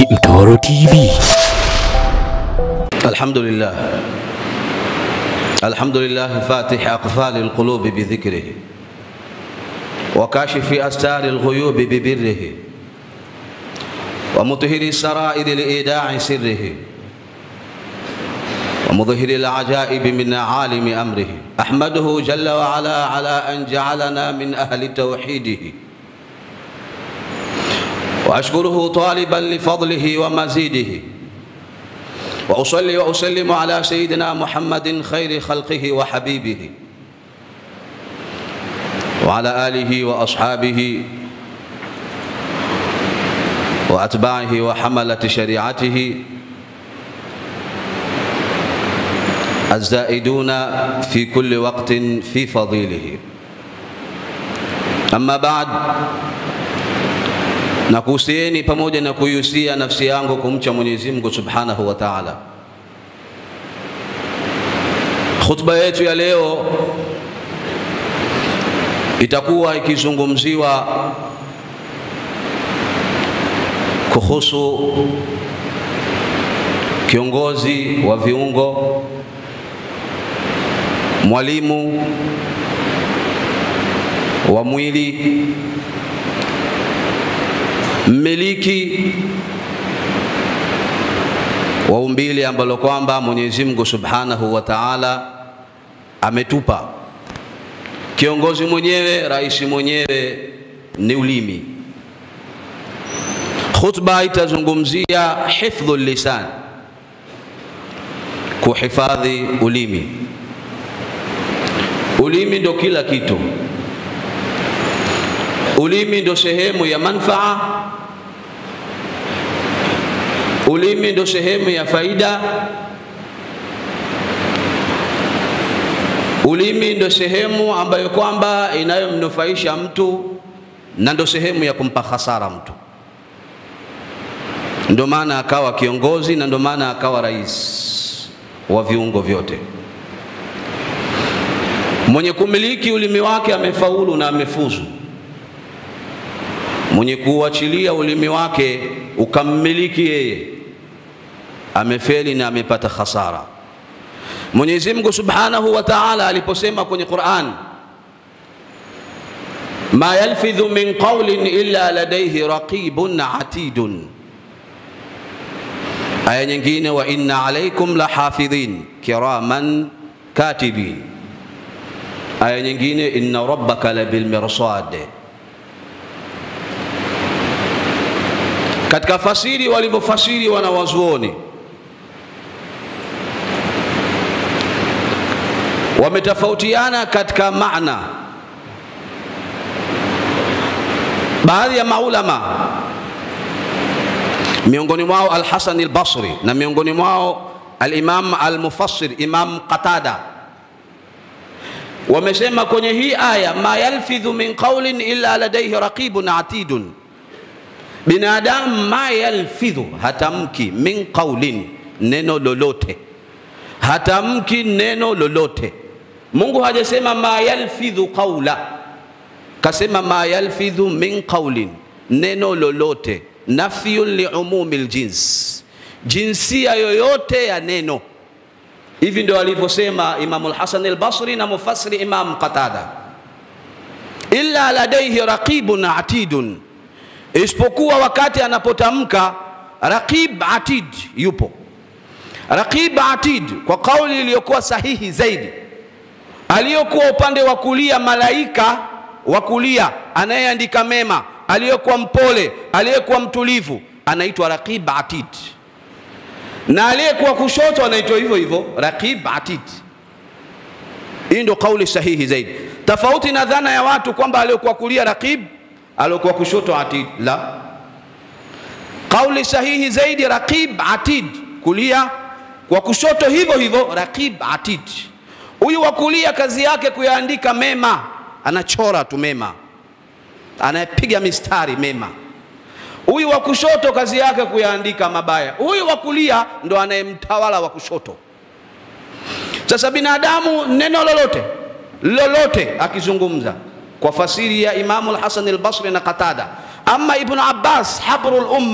Mtoro TV. الحمد لله الحمد لله فاتح أقفال القلوب بذكره وكاشف أستار الغيوب ببره ومطهر السرائر لإيداع سره ومظهر العجائب من عالم أمره أحمده جل وعلا على أن جعلنا من أهل توحيده وأشكره طالبا لفضله ومزيده وأصلي وأسلم على سيدنا محمد خير خلقه وحبيبه وعلى آله وأصحابه وأتباعه وحملة شريعته الزائدون في كل وقت في فضيله أما بعد nakuhusieni pamoja na kuihusia nafsi yangu kumcha Mwenyezi Mungu Subhanahu wa Ta'ala. Khutba yetu ya leo itakuwa ikizungumziwa kuhusu kiongozi wa viungo, mwalimu wa mwili mmiliki wa umbile ambalo kwamba Mwenyezi Mungu Subhanahu wa Ta'ala ametupa. Kiongozi mwenyewe, rais mwenyewe ni ulimi. Khutba itazungumzia hifdhu lisan, kuhifadhi ulimi. Ulimi ndo kila kitu. Ulimi ndo sehemu ya manfaa ulimi ndo sehemu ya faida ulimi ndo sehemu ambayo kwamba inayomnufaisha mtu na ndo sehemu ya kumpa hasara mtu ndo maana akawa kiongozi na ndo maana akawa rais wa viungo vyote mwenye kumiliki ulimi wake amefaulu na amefuzu mwenye kuuachilia ulimi wake ukammiliki yeye amefeli na amepata khasara. Mwenyezi Mungu Subhanahu wa Ta'ala aliposema kwenye Qur'an, ma yalfidhu min qawlin illa ladayhi raqibun atidun. Aya nyingine, wa inna alaykum lahafidhin kiraman katibin. Aya nyingine, inna rabbaka labil mirsad. Katika fasiri walivyofasiri wanawazuoni wametofautiana katika maana. Baadhi ya maulama miongoni mwao Al-Hasan al-Basri na miongoni mwao al-Imam al-Mufassir Imam Qatada wamesema kwenye hii aya, ma yalfidhu min qawlin illa ladayhi raqibun atidun, binadamu ma yalfidhu, hatamki min qawlin, neno lolote, hatamki neno lolote Mungu hajasema ma yalfidhu qawla, kasema ma yalfidhu min qawlin, neno lolote. Nafyun liumumi ljins, jinsia yoyote ya neno. Hivi ndio alivyosema Imamu Lhasan Albasri na mufassiri Imam Qatada, illa ladaihi raqibun atidun, isipokuwa wakati anapotamka raqib atid, yupo raqib atid, kwa kauli iliyokuwa sahihi zaidi aliyokuwa upande wa kulia malaika wa kulia anayeandika mema, aliyekuwa mpole, aliyekuwa mtulivu anaitwa raqib atid, na aliyekuwa kushoto anaitwa hivyo hivyo raqib atid. Hii ndio kauli sahihi zaidi, tofauti na dhana ya watu kwamba aliyokuwa kulia raqib, aliyokuwa kushoto atid. La, kauli sahihi zaidi raqib atid, kulia kwa kushoto hivyo hivyo raqib atid. Huyu wa kulia kazi yake kuyaandika mema, anachora tu mema, anayepiga mistari mema. Huyu wa kushoto kazi yake kuyaandika mabaya. Huyu wa kulia ndo anayemtawala wa kushoto. Sasa binadamu neno lolote lolote akizungumza kwa fasiri ya Imamu al-Hasan al-Basri na Qatada, ama Ibn Abbas habrul umma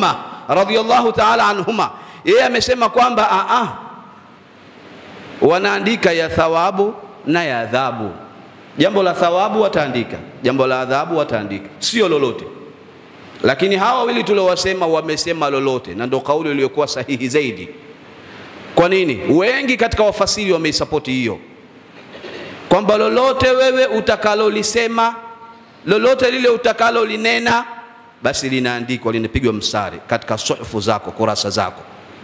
radhiyallahu ta'ala anhuma, yeye amesema kwamba a a, wanaandika ya thawabu na ya adhabu. Jambo la thawabu wataandika, jambo la adhabu wataandika, sio lolote. Lakini hawa wawili tuliowasema wamesema lolote, na ndio kauli iliyokuwa sahihi zaidi. Kwa nini? Wengi katika wafasiri wameisapoti hiyo kwamba lolote wewe utakalolisema, lolote lile utakalolinena, basi linaandikwa, linapigwa mstari katika suhufu zako, kurasa zako.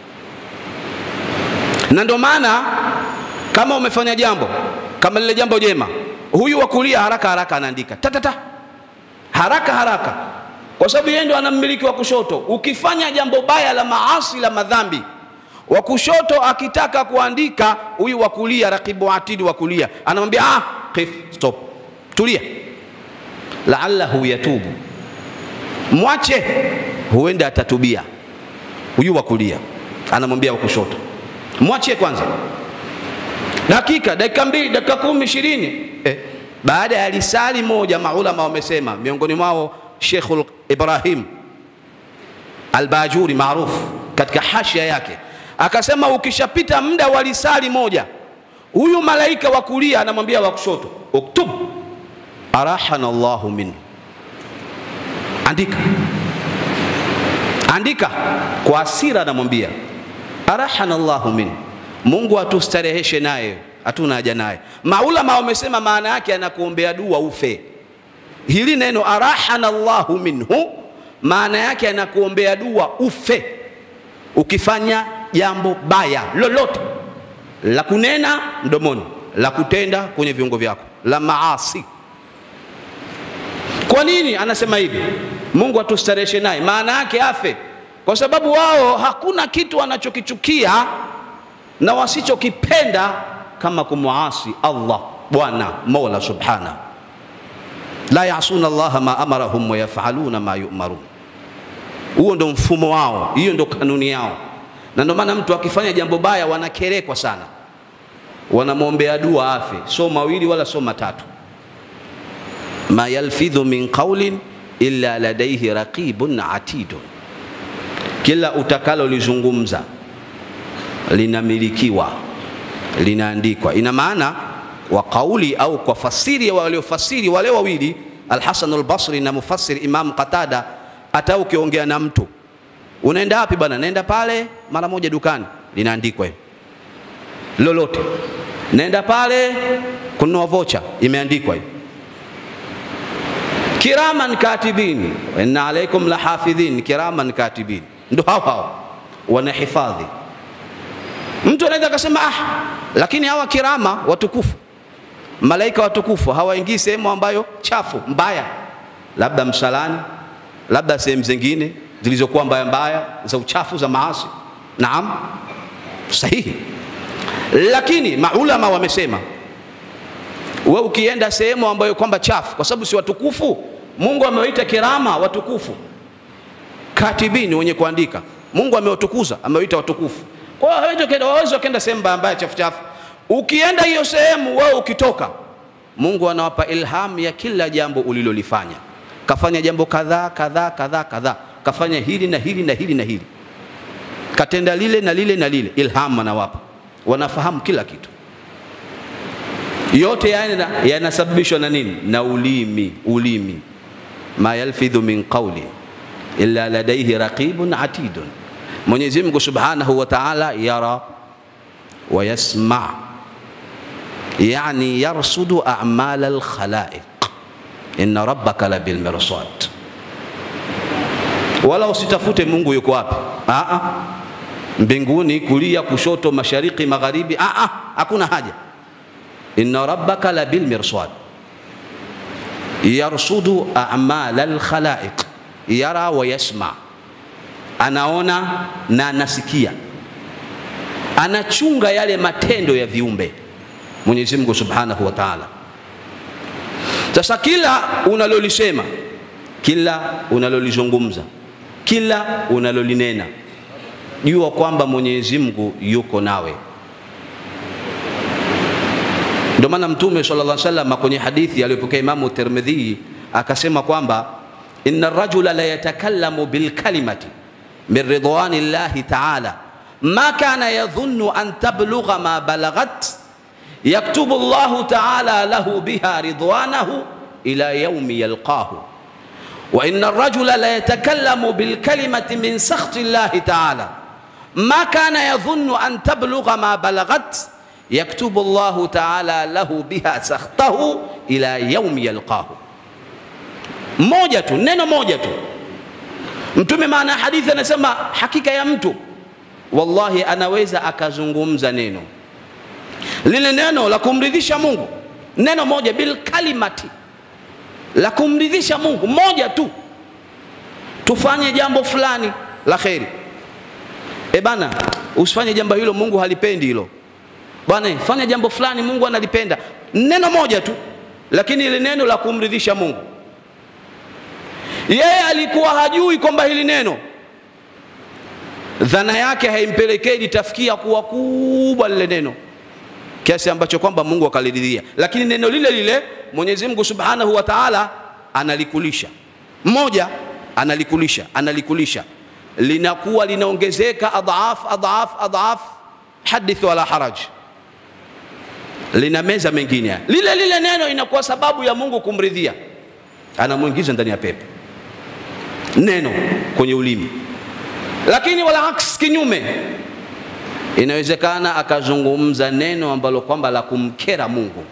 Na ndio maana kama umefanya jambo kama lile jambo jema, huyu wa kulia haraka haraka anaandika tatata, haraka haraka, kwa sababu yeye ndo anammiliki wa kushoto. Ukifanya jambo baya la maasi la madhambi wa kushoto akitaka kuandika, huyu wa kulia, rakibu atidi wa kulia anamwambia ah, kif, stop, tulia, laallahu yatubu, mwache, huenda atatubia. Huyu wa kulia anamwambia wa kushoto, mwache kwanza, dakika dakika mbili, dakika kumi, ishirini. Eh, baada ya lisali moja, maulama wamesema, miongoni mwao Sheikhul Ibrahim Albajuri maarufu katika hashia yake akasema ukishapita muda wa lisali moja, huyu malaika wa kulia anamwambia wa kushoto, uktub arahana Allahu minhu, andika andika. Kwa asira anamwambia arahana Allahu minhu, Mungu atustareheshe naye, hatuna haja naye. Maulama wamesema maana yake anakuombea dua ufe. Hili neno arahana Allahu minhu maana yake anakuombea dua ufe ukifanya jambo baya lolote la kunena mdomoni, la kutenda kwenye viungo vyako, la maasi. Kwa nini anasema hivi? Mungu atustareheshe naye, maana yake afe, kwa sababu wao hakuna kitu wanachokichukia na wasichokipenda kama kumwasi Allah, Bwana Mola subhana. La yasuna Allaha ma amarahum wa yafaluna ma yumarun. Huo ndo mfumo wao, hiyo ndo kanuni yao na ndio maana mtu akifanya jambo baya wanakerekwa sana, wanamwombea dua afe, so mawili wala so matatu. ma yalfidhu min qawlin illa ladaihi raqibun atidun, kila utakalolizungumza linamilikiwa, linaandikwa. Ina maana wa kauli au kwa fasiri ya waliofasiri wale wawili Alhasan Albasri na mufassir Imam Qatada, hata ukiongea na mtu unaenda wapi bwana? Naenda pale mara moja dukani, linaandikwa hiyo. Lolote naenda pale kununua vocha, imeandikwa hiyo. Kiraman katibin wa inna alaikum lahafidhin kiraman katibin, ndo hao hao wanahifadhi. Mtu anaweza akasema ah, lakini hawa kirama watukufu, malaika watukufu hawaingii sehemu ambayo chafu mbaya, labda msalani, labda sehemu zingine zilizokuwa mbaya mbaya za uchafu za maasi. Naam, sahihi. Lakini maulama wamesema we ukienda sehemu ambayo kwamba chafu, kwa sababu si watukufu, Mungu amewaita kirama watukufu, katibini, wenye kuandika. Mungu amewatukuza, amewaita watukufu. Kwa hiyo wawezi wakenda sehemu mbaya mbaya chafu chafu. Ukienda hiyo sehemu, wewe ukitoka, Mungu anawapa ilhamu ya kila jambo ulilolifanya. Kafanya jambo kadhaa kadhaa kadhaa kadhaa kafanya hili na hili na hili na hili, katenda lile na lile na lile, ilhamu anawapa, wanafahamu kila kitu. Yote yanasababishwa na nini? Na ulimi. Ulimi, ma yalfidhu min qawli illa ladaihi raqibun atidun. Mwenyezi Mungu subhanahu wa ta'ala yara wa yasma, yani yarsudu a'mal al-khalaiq, inna rabbaka labil mirsad wala usitafute Mungu yuko wapi. Aa, mbinguni, kulia, kushoto, mashariki, magharibi, aa, hakuna haja. inna rabbaka la bil mirsad yarsudu a'mal al khalaiq, yara wa yasma, anaona na anasikia, anachunga yale matendo ya viumbe Mwenyezi Mungu Subhanahu wa Ta'ala. Sasa kila unalolisema, kila unalolizungumza kila unalolinena, jua kwamba Mwenyezi Mungu yuko nawe. Ndio maana Mtume sallallahu alaihi wasallam kwenye hadithi aliyopokea Imamu Tirmidhi akasema kwamba inna rajula la yatakallamu bilkalimati min ridwani llahi taala ma kana yadhunnu an tablugha ma balaghat yaktubu llahu taala lahu biha ridwanahu ila yaumi yalqahu wa inna arrajula la yatakallamu bilkalimati min sakhti llahi taala ma kana yadhunnu an tablugha ma balaghat yaktubu llahu taala lahu biha sakhtahu ila yaumi yalqahu moja tu neno moja tu mtume maana ya hadithi anasema hakika ya mtu wallahi anaweza akazungumza neno lile neno la kumridhisha mungu neno moja bilkalimati la kumridhisha mungu moja tu tufanye jambo fulani la kheri e bana usifanye jambo hilo mungu halipendi hilo bwana fanya jambo fulani mungu analipenda neno moja tu lakini ile neno la kumridhisha mungu yeye alikuwa hajui kwamba hili neno dhana yake haimpelekei litafikia kuwa kubwa lile neno kiasi ambacho kwamba mungu akaliridhia lakini neno lile lile mwenyezi mungu subhanahu wa taala analikulisha mmoja analikulisha analikulisha linakuwa linaongezeka adhaf adhaf adhaf hadith wala haraj lina meza mengine lile lile neno inakuwa sababu ya mungu kumridhia anamwingiza ndani ya pepo neno kwenye ulimi lakini wala aks kinyume inawezekana akazungumza neno ambalo kwamba la kumkera mungu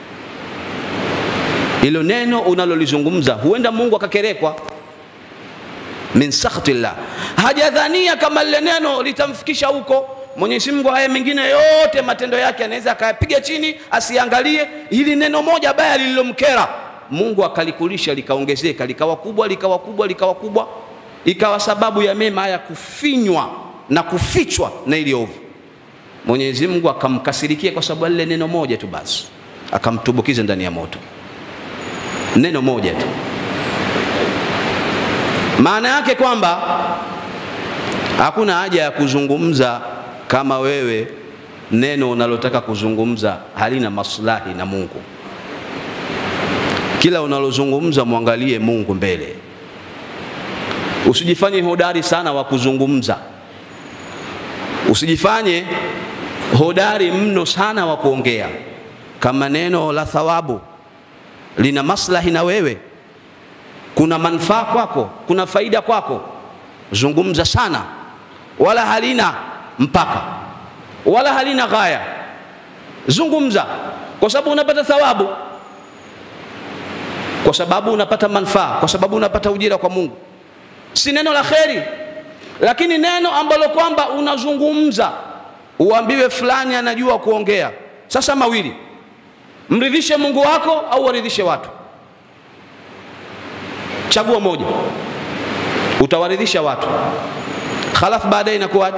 ilo neno unalolizungumza huenda mungu akakerekwa min sakhtillah hajadhania kama lile neno litamfikisha huko mwenyezi mungu haya mengine yote matendo yake anaweza akayapiga chini asiangalie hili neno moja baya lililomkera mungu akalikulisha likaongezeka likawa kubwa likawa kubwa likawa kubwa ikawa sababu ya mema haya kufinywa na kufichwa na ili ovu mwenyezi mungu akamkasirikia kwa sababu lile neno moja tu basi akamtumbukiza ndani ya moto neno moja tu maana yake kwamba hakuna haja ya kuzungumza kama wewe neno unalotaka kuzungumza halina maslahi na mungu kila unalozungumza mwangalie mungu mbele usijifanye hodari sana wa kuzungumza usijifanye hodari mno sana wa kuongea kama neno la thawabu lina maslahi na wewe kuna manufaa kwako kuna faida kwako zungumza sana wala halina mpaka wala halina ghaya zungumza kwa sababu unapata thawabu kwa sababu unapata manufaa kwa sababu unapata ujira kwa mungu si neno la kheri lakini neno ambalo kwamba unazungumza uambiwe fulani anajua kuongea sasa mawili mridhishe mungu wako au waridhishe watu chagua moja utawaridhisha watu halafu baadaye inakuwa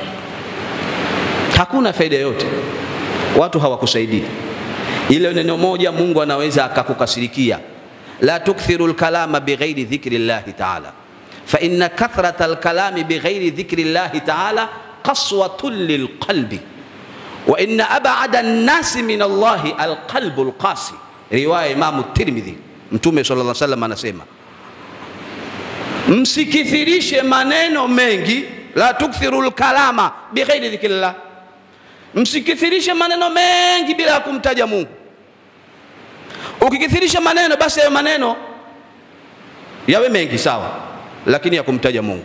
hakuna faida yoyote watu hawakusaidii ile neno moja mungu anaweza akakukasirikia la tukthiru lkalama bighairi dhikri llahi taala فإن كثرة الكلام بغير ذكر الله تعالى قسوة للقلب وإن أبعد الناس من الله القلب القاسي رواية إمام الترمذي mtume sala llah salam anasema msikithirishe maneno mengi la tukthiru lkalama bighairi dhikrillah msikithirishe maneno mengi bila ya kumtaja mungu ukikithirisha maneno basi hayo maneno yawe mengi sawa lakini ya kumtaja mungu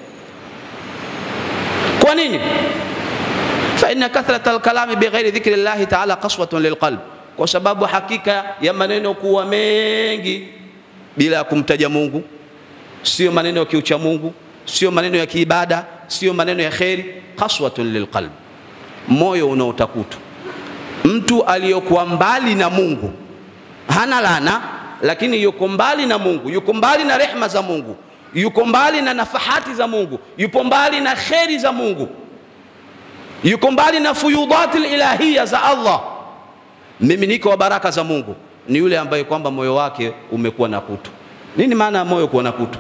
kwa nini faina kathrata lkalami bighairi dhikri llahi taala kaswatun lilqalb kwa sababu hakika ya maneno kuwa mengi bila ya kumtaja mungu sio maneno ya kiucha mungu sio maneno ya kiibada sio maneno ya kheri kaswatun lilqalb moyo unaotakutu mtu aliyokuwa mbali na mungu hana lana lakini yuko mbali na mungu yuko mbali na rehma za mungu yuko mbali na nafahati za mungu yupo mbali na kheri za mungu yuko mbali na fuyudati lilahiya za allah miminiko wa baraka za mungu ni yule ambaye kwamba moyo wake umekuwa na kutu nini maana ya moyo kuwa na kutu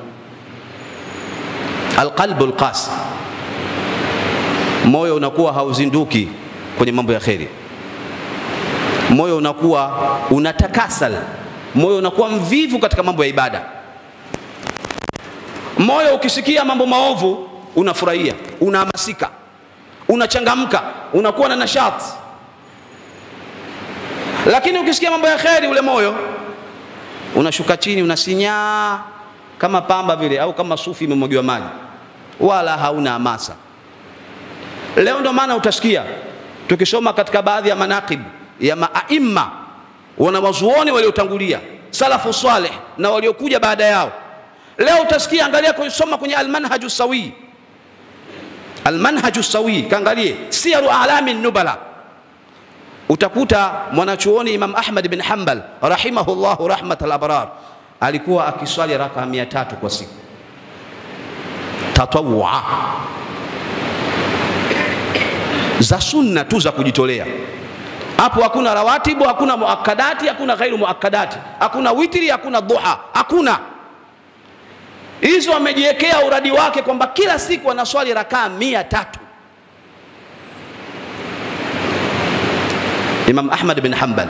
alqalbu lqasi moyo unakuwa hauzinduki kwenye mambo ya kheri moyo unakuwa unatakasal moyo unakuwa mvivu katika mambo ya ibada moyo ukisikia mambo maovu unafurahia, unahamasika, unachangamka, unakuwa na nashati. Lakini ukisikia mambo ya kheri, ule moyo unashuka chini, unasinyaa kama pamba vile, au kama sufi imemwagiwa maji, wala hauna hamasa. Leo ndo maana utasikia tukisoma katika baadhi ya manaqib ya maaima wanawazuoni waliotangulia salafu saleh na waliokuja baada yao. Leo utasikia, angalia kusoma kwenye almanhaju sawi, almanhaju sawi, kaangalie siyaru alami nubala, utakuta mwanachuoni Imam Ahmad bin Hanbal rahimahullahu rahmatal abrar alikuwa akiswali raka mia tatu kwa siku tatawua za sunna tu za kujitolea. Hapo hakuna rawatibu, hakuna muakadati, hakuna ghairu muakadati, hakuna witri, hakuna duha, hakuna hizo. Amejiwekea uradi wake kwamba kila siku anaswali rakaa mia tatu. Imam Ahmad bin Hanbal.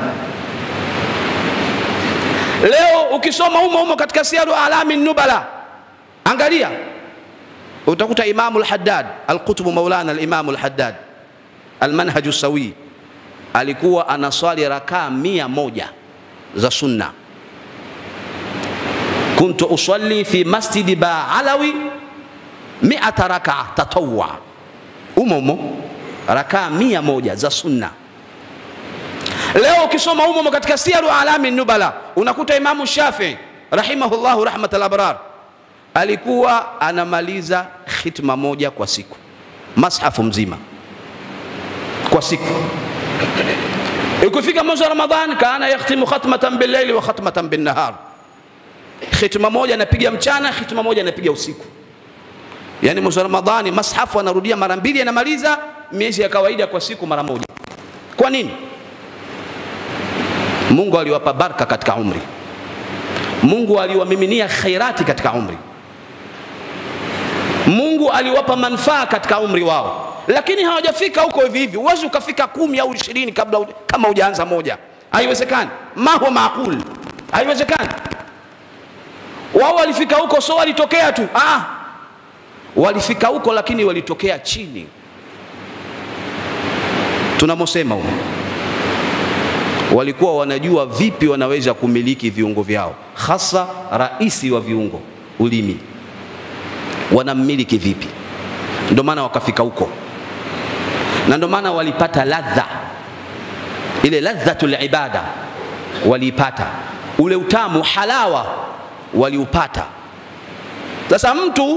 Leo ukisoma humo humo katika siaru alami nubala, angalia utakuta Imamu al-Haddad al-Qutb Maulana al-Imamu al-Haddad Almanhaju Sawi alikuwa anaswali rakaa mia moja za sunna. kuntu usalli fi masjidi Baalawi miata rakaa tatawwa, umo umo rakaa mia moja za sunna. Leo ukisoma umo umo katika siaru alami nubala unakuta Imamu Shafii rahimahullahu rahmatal abrar alikuwa anamaliza khitma moja kwa siku, mashafu mzima kwa siku. Ikifika mwezi wa Ramadhan, kana yakhtimu khatmatan billaili wa khatmatan binnahar, khitma moja anapiga mchana, khitma moja anapiga usiku. Yani mwezi wa Ramadhani mashafu anarudia mara mbili, anamaliza miezi ya kawaida kwa siku mara moja. Kwa nini? Mungu aliwapa baraka katika umri, Mungu aliwamiminia khairati katika umri, Mungu aliwapa manufaa katika umri wao lakini hawajafika huko hivi hivi. Huwezi ukafika kumi au ishirini kabla uja, kama hujaanza moja, haiwezekani. ma huwa maaqul, haiwezekani. Wao walifika huko, so walitokea tu ah, walifika huko lakini walitokea chini. Tunamosema huko, walikuwa wanajua vipi wanaweza kumiliki viungo vyao, hasa raisi wa viungo, ulimi, wanamiliki vipi? Ndio maana wakafika huko na ndio maana walipata ladha ile ladhatul ibada waliipata, ule utamu halawa waliupata. Sasa mtu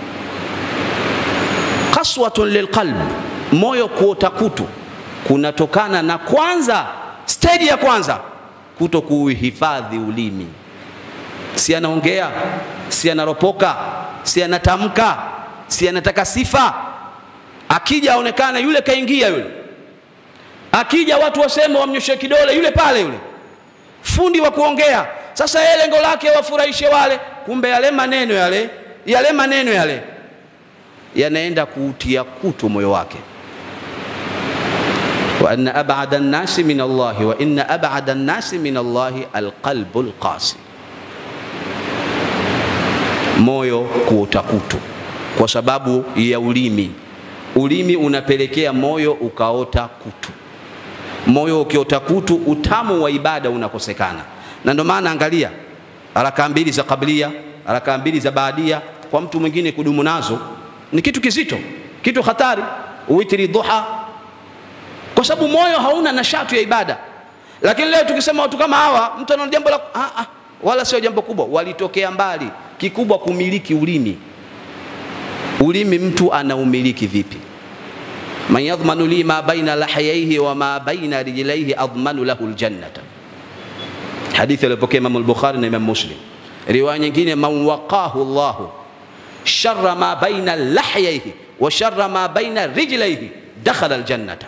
kaswatun lilqalb, moyo kuota kutu kunatokana na kwanza, stage ya kwanza kuto kuhifadhi ulimi. Si anaongea, si anaropoka, si anatamka, si anataka sifa akija aonekane yule kaingia yule, akija watu waseme wamnyoshe kidole yule pale yule fundi wa kuongea. Sasa yeye lengo lake wafurahishe wale, kumbe yale maneno yale yale maneno yale yanaenda kuutia kutu moyo wake. wa anna ab'ada an-nasi min Allah wa inna ab'ada an-nasi min Allah al-qalbu al-qasi, moyo kuota kutu kwa sababu ya ulimi ulimi unapelekea moyo ukaota kutu. Moyo ukiota kutu, utamu wa ibada unakosekana. Na ndio maana angalia rakaa mbili za kablia, rakaa mbili za baadia, kwa mtu mwingine kudumu nazo ni kitu kizito, kitu hatari. Witri, duha, kwa sababu moyo hauna nashatu ya ibada. Lakini leo tukisema watu kama hawa, mtu ana jambo la ah, ah, wala sio jambo kubwa, walitokea mbali. Kikubwa kumiliki ulimi ulimi mtu anaumiliki vipi? man yadhmanu li ma baina lahayaihi wa ma baina rijlaihi admanu lahu ljannata, hadithi aliyopokea Imam al-Bukhari na Imam Muslim. Riwaya nyingine, man waqahu llahu sharra ma baina lahyaihi wa sharra ma baina rijlaihi dakhala aljannata.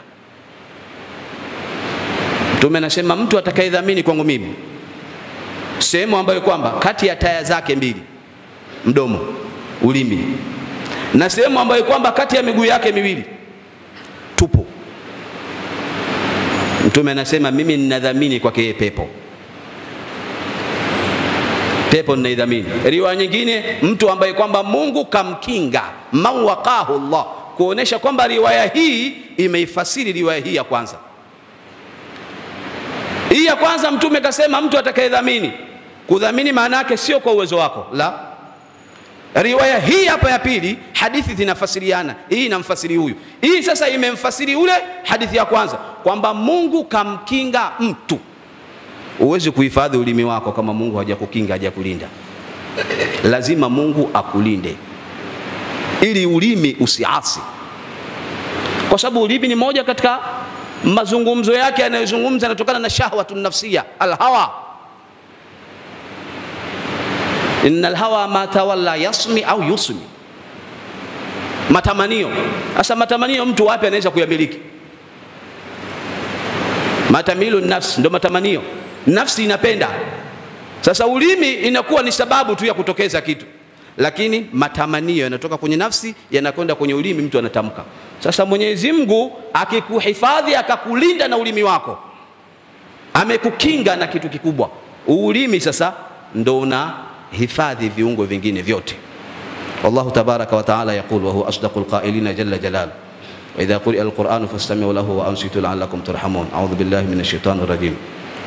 Mtume anasema mtu atakayedhamini kwangu mimi sehemu ambayo kwamba kati ya taya zake mbili, mdomo, ulimi na sehemu ambayo kwamba kati ya miguu yake miwili tupo. Mtume anasema mimi ninadhamini kwake yeye pepo. pepo ninaidhamini. Riwaya nyingine, mtu ambaye kwamba Mungu kamkinga, man waqahu Allah, kuonesha kwamba riwaya hii imeifasiri riwaya hii ya kwanza. Hii ya kwanza Mtume kasema mtu atakayedhamini. Kudhamini maana yake sio kwa uwezo wako, la. Riwaya hii hapa ya pili, hadithi zinafasiriana, hii inamfasiri huyu, hii sasa imemfasiri ule hadithi ya kwanza, kwamba Mungu kamkinga mtu. Huwezi kuhifadhi ulimi wako kama Mungu hajakukinga hajakulinda. Lazima Mungu akulinde ili ulimi usiasi, kwa sababu ulimi ni moja katika mazungumzo yake yanayozungumza yanatokana na shahwatun nafsia, alhawa. Inna alhawa ma tawalla yasmi au yusmi, matamanio. Sasa matamanio mtu wapi anaweza kuyamiliki? Matamilu nafsi ndo matamanio nafsi inapenda. Sasa ulimi inakuwa ni sababu tu ya kutokeza kitu, lakini matamanio yanatoka kwenye nafsi yanakwenda kwenye ulimi, mtu anatamka. Sasa Mwenyezi Mungu akikuhifadhi akakulinda na ulimi wako, amekukinga na kitu kikubwa, ulimi. Sasa ndo una hifadhi viungo vingine vyote. Wallahu tabaraka wa taala yaqul wa huwa asdaqul qailina jalla jalaluhu wa idha quri'a alquranu fastami'u lahu wa ansitu la'allakum turhamun. A'udhu billahi minash shaitani rajim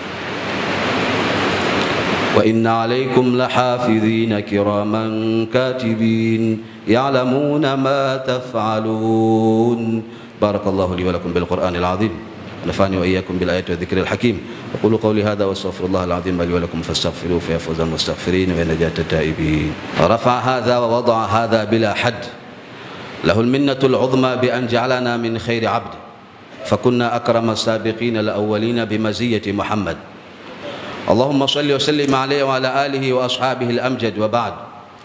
وإن عليكم لحافظين كراما كاتبين يعلمون ما تفعلون بارك الله لي ولكم بالقرآن العظيم ونفعني وإياكم بالآيات والذكر الحكيم أقول قولي هذا وأستغفر الله العظيم لي ولكم فاستغفروه فيا فوز المستغفرين ونجاة التائبين رفع هذا ووضع هذا بلا حد له المنة العظمى بأن جعلنا من خير عبد فكنا أكرم السابقين الأولين بمزية محمد اللهم صل وسلم عليه وعلى alihi wa ashabihi al-amjad wa ba'd.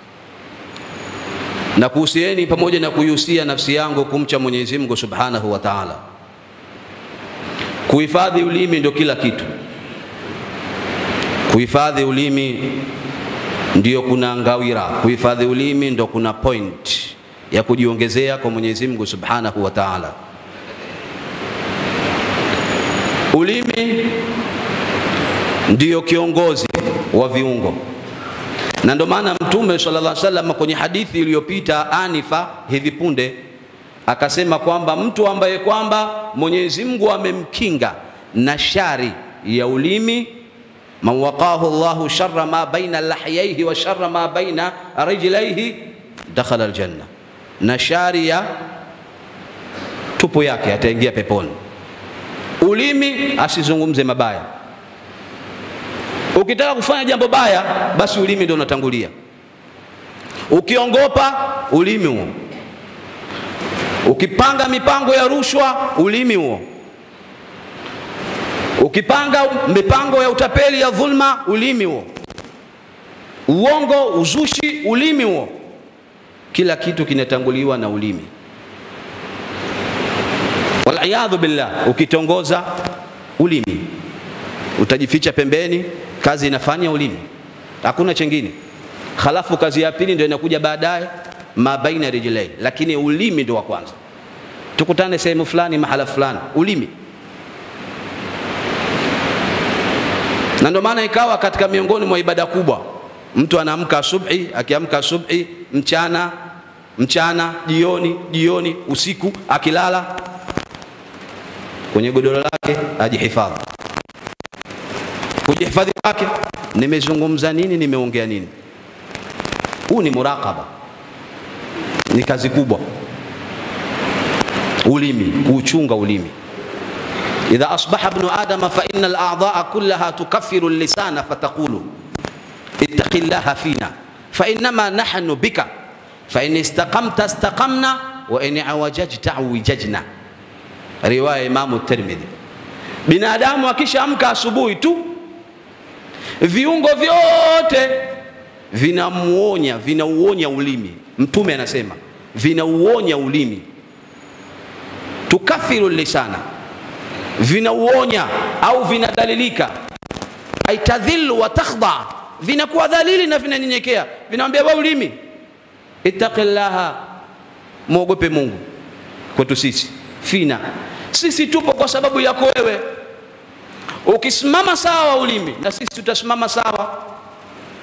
Na kuhusieni pamoja na kuihusia nafsi yangu kumcha Mwenyezi Mungu Subhanahu wa Ta'ala. Kuhifadhi ulimi ndio kila kitu. Kuhifadhi ulimi ndio kuna ngawira, kuhifadhi ulimi ndio kuna point ya kujiongezea kwa Mwenyezi Mungu Subhanahu wa Ta'ala. Ulimi ndiyo kiongozi wa viungo, na ndio maana Mtume sallallahu alaihi wasallam kwenye hadithi iliyopita anifa hivi punde akasema kwamba mtu ambaye kwamba Mwenyezi Mungu amemkinga na shari ya ulimi, man waqahu Allahu sharra ma baina lahyaihi wa sharra ma baina rijlaihi dakhala aljanna, na shari ya tupu yake ataingia peponi. Ulimi asizungumze mabaya Ukitaka kufanya jambo baya, basi ulimi ndio unatangulia. Ukiongopa, ulimi huo. Ukipanga mipango ya rushwa, ulimi huo. Ukipanga mipango ya utapeli ya dhulma, ulimi huo. Uongo, uzushi, ulimi huo. Kila kitu kinatanguliwa na ulimi. Waliyadhu billah, ukitongoza ulimi utajificha pembeni, kazi inafanya ulimi, hakuna chengine. Halafu kazi ya pili ndio inakuja baadaye, ma baina rijlai, lakini ulimi ndio wa kwanza. Tukutane sehemu fulani, mahala fulani, ulimi. Na ndio maana ikawa katika miongoni mwa ibada kubwa, mtu anaamka asubuhi, akiamka asubuhi, mchana, mchana, jioni, jioni, usiku, akilala kwenye godoro lake ajihifadhi kujihifadhi kwake, nimezungumza nini, nimeongea nini. Huu ni muraqaba, ni kazi kubwa. Ulimi, kuuchunga ulimi. idha asbaha ibnu adama fa inna al-a'dha'a kullaha tukaffiru al-lisana fataqulu ittaqi llaha fina fa innama nahnu bika fa in istaqamta istaqamna wa in awajajta awijajna. Riwaya Imamu Tirmidhi. Binadamu akishaamka asubuhi tu viungo vyote vinamuonya vinauonya ulimi. Mtume anasema vinauonya ulimi, tukafiru lisana, vinauonya au vinadhalilika, aitadhillu wa takhdha, vinakuwa dhalili na vinanyenyekea, vinamwambia wewe ulimi, ittaqillaha, mwogope Mungu. Kwetu sisi fina, sisi tupo kwa sababu yako wewe Ukisimama sawa ulimi, na sisi tutasimama sawa.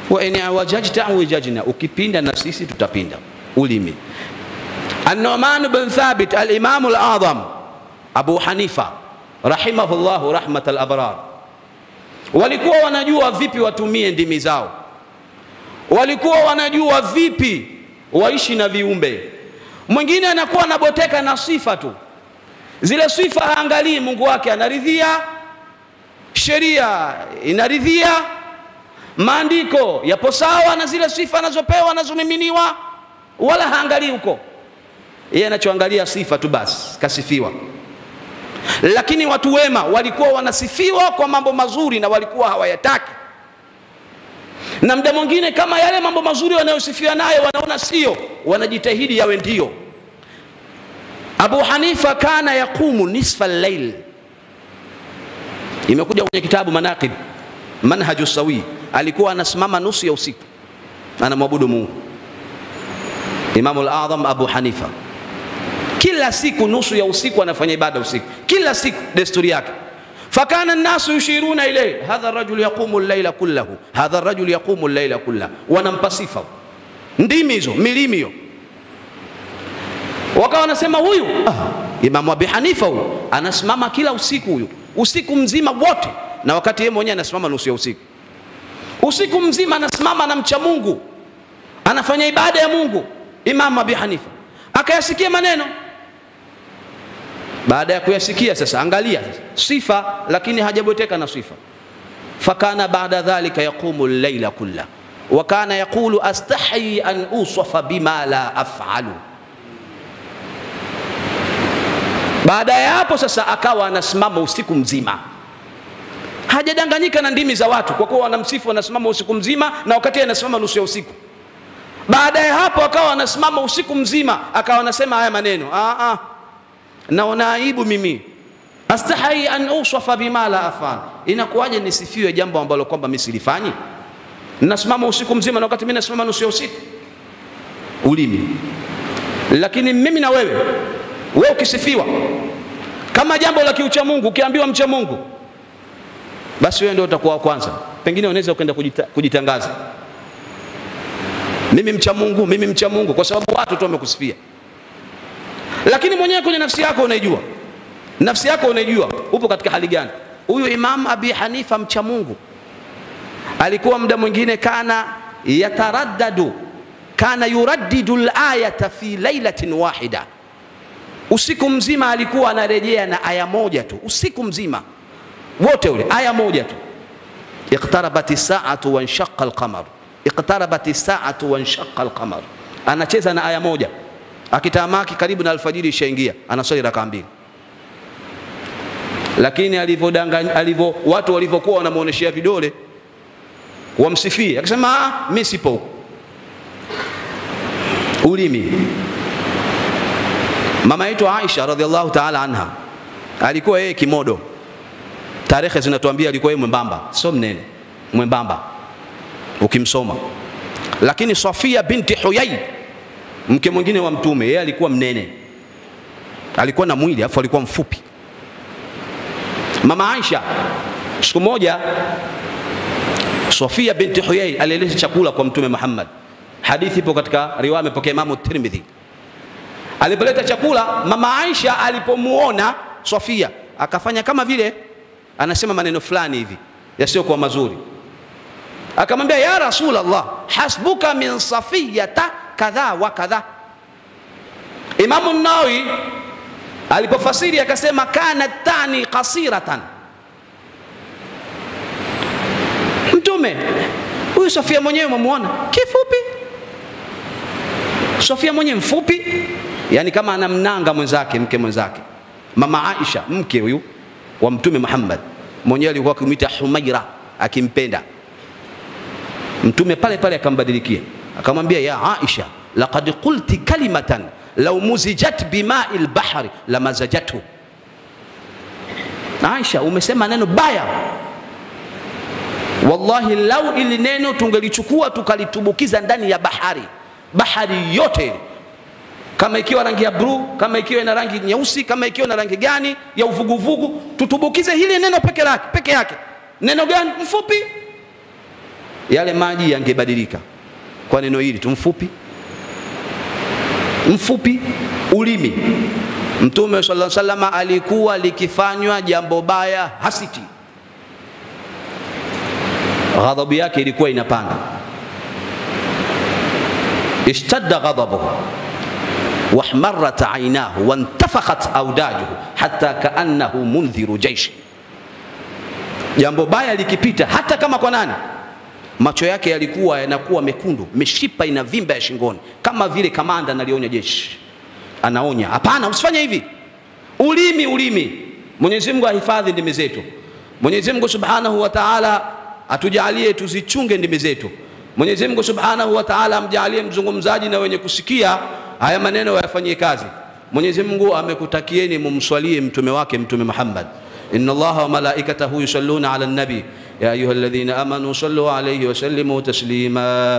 wa in awajajta awijajna, ukipinda na sisi tutapinda. Ulimi. An-Nu'man bin Thabit al-Imam al-Azam Abu Hanifa rahimahullahu rahmat al-abrar, walikuwa wanajua vipi watumie ndimi zao, walikuwa wanajua vipi waishi na viumbe. Mwingine anakuwa anaboteka na sifa tu, zile sifa haangalii Mungu wake anaridhia, sheria inaridhia, maandiko yapo sawa na zile sifa anazopewa anazomiminiwa, wala haangalii huko. Yeye anachoangalia sifa tu basi, kasifiwa. Lakini watu wema walikuwa wanasifiwa kwa mambo mazuri na walikuwa hawayataki, na muda mwingine kama yale mambo mazuri wanayosifiwa nayo wanaona sio, wanajitahidi yawe ndio. Abu Hanifa kana yaqumu nisfa al-lail, imekuja kwenye kitabu Manaqib Manhaju Sawi, alikuwa anasimama nusu ya usiku anamwabudu Mungu. Imamu al-Adham Abu Hanifa kila siku nusu ya usiku anafanya ibada usiku, kila siku desturi yake. Fakana nnasu yushiruna ilayhi hadha rajul yaqumu llaila kullahu, hadha rajul yaqumu llaila kullahu, wanampa sifa ndimi hizo, milimi hiyo, wakawa wanasema huyu ah, Imamu Abi Hanifa huyu anasimama kila usiku, huyu usiku mzima wote, na wakati yeye mwenyewe anasimama nusu ya usiku. Usiku mzima anasimama na mcha Mungu, anafanya ibada ya Mungu. Imamu Abi Hanifa akayasikia maneno baada ya kuyasikia sasa, angalia sasa sifa, lakini hajabweteka na sifa. Fakana baada dhalika yaqumu llaila kulla wa kana yaqulu astahi an usafa bima la afalu. Baada ya hapo sasa akawa anasimama usiku mzima, hajadanganyika na ndimi za watu, kwa kuwa wanamsifu wanasimama usiku mzima, na wakati anasimama nusu ya usiku. Baada ya hapo akawa anasimama usiku mzima, akawa anasema haya maneno ah, ah naona aibu mimi, astahi an usafa bima la afal. Inakuwaje nisifiwe jambo ambalo kwamba mimi silifanyi? Nasimama usiku mzima na wakati mimi nasimama nusu ya usiku. Ulimi. Lakini mimi na wewe, wewe ukisifiwa kama jambo la kiucha Mungu, ukiambiwa mcha Mungu, basi wewe ndio utakuwa wa kwanza. Pengine unaweza ukaenda kujita, kujitangaza, mimi mcha Mungu, mimi mcha Mungu, kwa sababu watu tu wamekusifia lakini mwenyewe kwenye nafsi yako unaijua, nafsi yako unaijua upo katika hali gani. Huyu Imam Abi Hanifa mcha Mungu alikuwa muda mwingine kana yataraddadu, kana yuraddidu al-ayata fi lailatin wahida, usiku mzima alikuwa anarejea na aya moja tu, usiku mzima wote ule aya moja tu, iqtarabati saatu wanshaqa al-qamar, iqtarabati saatu wanshaqa al-qamar, anacheza na aya moja akitamaki karibu na alfajiri ishaingia, anaswali raka mbili. Lakini alivyodanganya alivyo, watu walivyokuwa wanamuoneshea vidole wamsifie, akasema ah, mimi sipo huko. Ulimi. Mama yetu Aisha radhiallahu ta'ala anha alikuwa yeye kimodo, tarehe zinatuambia alikuwa yeye mwembamba, sio mnene, mwembamba ukimsoma. Lakini Safia binti Huyai mke mwingine wa Mtume, yeye alikuwa mnene, alikuwa na mwili afu alikuwa mfupi. Mama Aisha siku moja, Sofia binti Huyai alieleza chakula kwa Mtume Muhammad. Hadithi ipo katika riwaya imepokea Imamu Tirmidhi. Alipoleta chakula, mama Aisha alipomuona Sofia akafanya kama vile anasema maneno fulani hivi yasiyokuwa mazuri, akamwambia ya Rasulullah, hasbuka min safiyata kadha wa kadha. Imamu Nawawi alipofasiri akasema kana tani kasiratan. Mtume huyu Sofia mwenyewe umemuona kifupi, Sofia mwenyewe mfupi, yani kama anamnanga mwenzake, mke mwenzake. Mama Aisha mke huyu wa Mtume Muhammad mwenyewe alikuwa akimwita Humaira, akimpenda Mtume pale pale akambadilikia akamwambia ya Aisha, laqad qulti kalimatan law muzijat bimai lbahri lamazajathu. Aisha, umesema neno baya, wallahi, lau ili neno tungelichukua tukalitubukiza ndani ya bahari, bahari yote ile, kama ikiwa rangi ya bluu, kama ikiwa ina rangi nyeusi, kama ikiwa na rangi gani ya uvuguvugu, tutubukize hili neno peke yake peke yake. Neno gani? Mfupi yale maji yangebadilika kwa neno hili tu mfupi mfupi ulimi mtume sallallahu alaihi wasallam alikuwa likifanywa jambo baya hasiti ghadhabu yake ilikuwa inapanda ishtadda ghadabuhu wahmarat ainahu wantafakhat audajuhu hata kaannahu mundhiru jaishi jambo baya likipita hata kama kwa nani macho yake yalikuwa yanakuwa mekundu mishipa inavimba ya shingoni kama vile kamanda analionya jeshi anaonya hapana usifanye hivi ulimi ulimi mwenyezi mungu ahifadhi ndimi zetu mwenyezi mungu subhanahu wa taala atujalie tuzichunge ndimi zetu mwenyezi mungu subhanahu wa taala amjalie mzungumzaji na wenye kusikia haya maneno wayafanyie kazi mwenyezi mungu amekutakieni mumswalie mtume wake mtume muhammad إن الله وملائكته يصلون على النبي يا أيها الذين آمنوا صلوا عليه وسلموا تسليما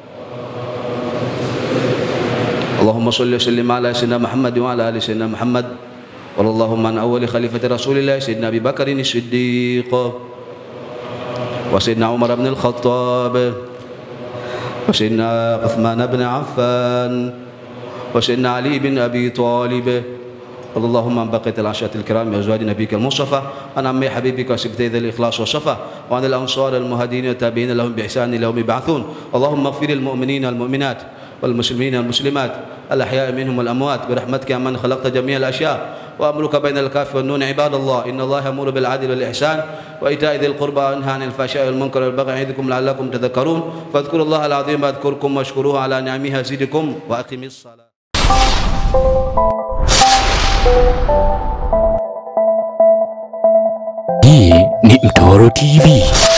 اللهم صل وسلم على سيدنا محمد وعلى آل سيدنا محمد وارض اللهم عن أول خليفة رسول الله سيدنا أبي بكر الصديق وسيدنا عمر بن الخطاب وسيدنا عثمان بن عفان وسيدنا علي بن أبي طالب رضي اللهم عن بقية العشرة الكرام وأزواج نبيك المصطفى عن عمي حبيبك وسبتي ذي الإخلاص والصفا وعن الأنصار المهاجرين والتابعين لهم بإحسان إلى يوم يبعثون اللهم اغفر المؤمنين والمؤمنات والمسلمين والمسلمات الأحياء منهم والأموات برحمتك يا من خلقت جميع الأشياء وأمرك بين الكاف والنون عباد الله إن الله يأمر بالعدل والإحسان وإيتاء ذي القربى وينهى عن الفحشاء والمنكر والبغي يعظكم لعلكم تذكرون فاذكروا الله العظيم يذكركم واشكروه على نعمه يزدكم وأقم الصلاة Hii ni Mtoro TV.